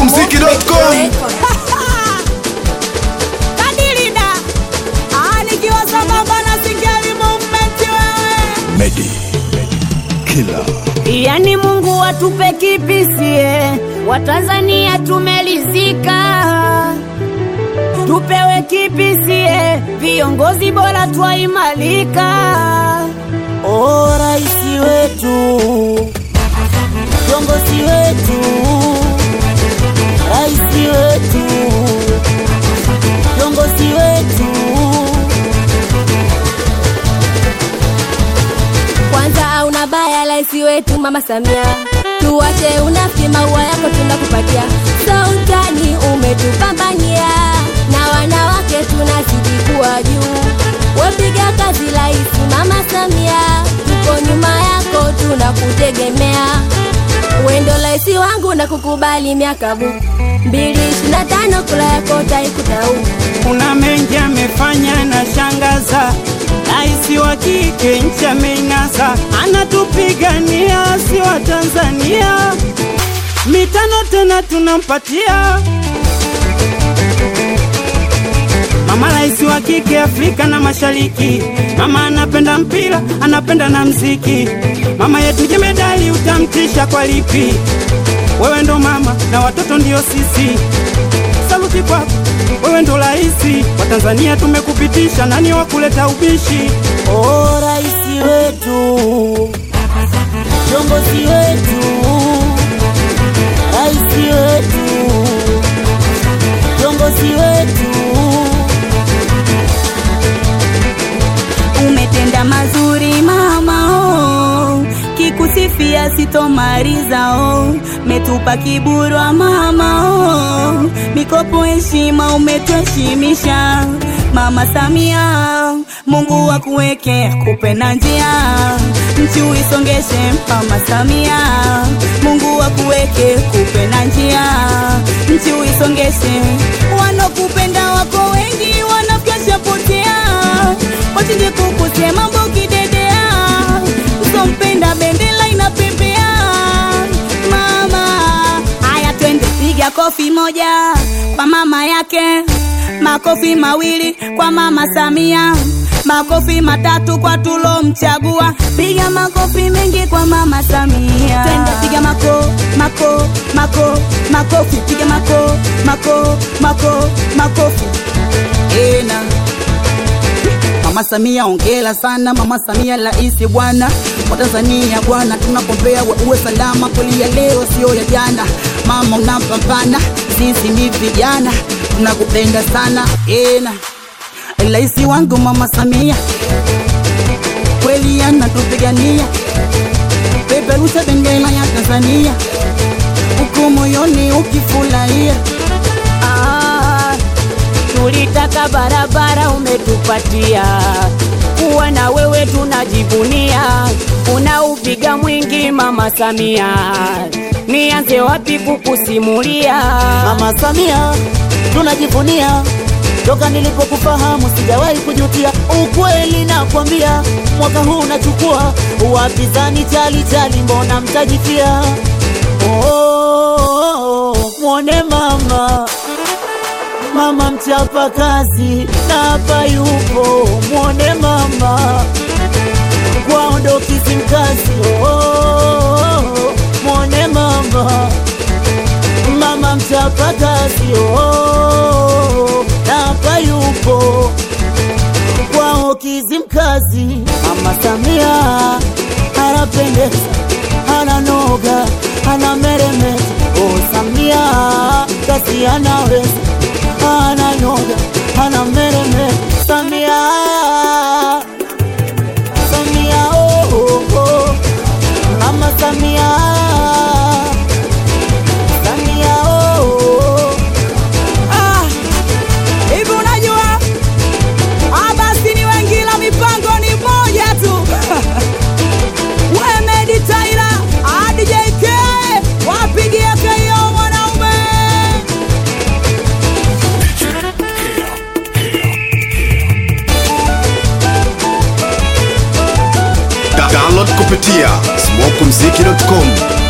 smokumziki.com Kadilida Ah, nikiwa sambamba na Singeli movement wewe Medi Killer Yani Mungu atupe kipisie, Watanzania tumelizika, tupewe kipisie, viongozi bora twaimalika. O raisi wetu, viongozi wetu, raisi wetu, viongozi wetu Kwanza auna baya laisi wetu mama Samia, tuwache unafiki, maua yako tunakupatia. Sultani umetupambania, na wanawake tunazidi kuwa juu. Wepiga kazi laisi mama Samia, tuko nyuma yako tunakutegemea. Wendo laisi wangu na kukubali miaka bu mbili ishirini na tano kula yako taikuta huku kuna mengi amefanya na shangaza raisi wa kike nchi ameng'asa anatupigania si wa tanzania mitano tena tunampatia mama raisi wa kike afrika na mashariki mama anapenda mpira anapenda na mziki mama yetu jemedali utamtisha kwa lipi wewe ndo mama na watoto ndio sisi saluti kwako, wewe ndo raisi wa Tanzania, tumekupitisha nani wa kuleta ubishi? O raisi wetu, viongozi wetu, raisi wetu, viongozi wetu, umetenda mazuri mama oh. Kikusifia sitomaliza oh. Metupa kiburwa mama oh. Mikopo heshima umetuheshimisha Mama Samia, Mungu akuweke akupe na njia, nchi uisongeshe. Mama Samia, Mungu akuweke kupe na njia, nchi uisongeshe. Wanokupenda wako wengi, wanafyasha potea, wachinje kukusema mambo kidedea, usompenda bendera inapepea. Mama, haya twende, piga kofi moja kwa mama yake makofi mawili kwa mama Samia, makofi matatu kwa tulomchagua. Piga makofi mengi kwa mama Samia, twende piga mako mako mako makofi, piga mako mako mako makofi ena Mama Samia ongela sana, Mama Samia raisi bwana wa Tanzania bwana, tunakuombea we uwe salama, kweli ya leo sio ya jana. Mama unapambana, sisi ni vijana tunakupenda sana ena, raisi wangu Mama Samia kweli anatupigania, peperusha bendera ya Tanzania huku moyoni ukifurahia. Ah, tulitaka barabara umetupatia, kuwa na wewe tunajivunia, unaupiga mwingi Mama Samia, nianze wapi kukusimulia Mama Samia tunajivunia, toka nilipokufahamu sijawahi kujutia. Ukweli nakwambia, mwaka huu unachukua wapinzani chali chali, mbona mtajifia? Oh, mwone mama mama mchapa kazi na hapa yupo, mwone mama kwao Kizimkazi. Oh, mwone mama mama mchapa kazi oh, na hapa yupo kwao Kizimkazi. Mama Samia anapendeza, ananoga, anameremeta. Oh, Samia kazi anaweza, ananoga, anameremeta. Samia Samia oh, oh, oh. Mama Samia Samia oh, oh. Ah, hivi unajua ah, basi ni wengi la mipango ni moja tu we Medi Tyler ah, DJ K wapigie KO mwanaume Da- Download kupitia smokumziki.com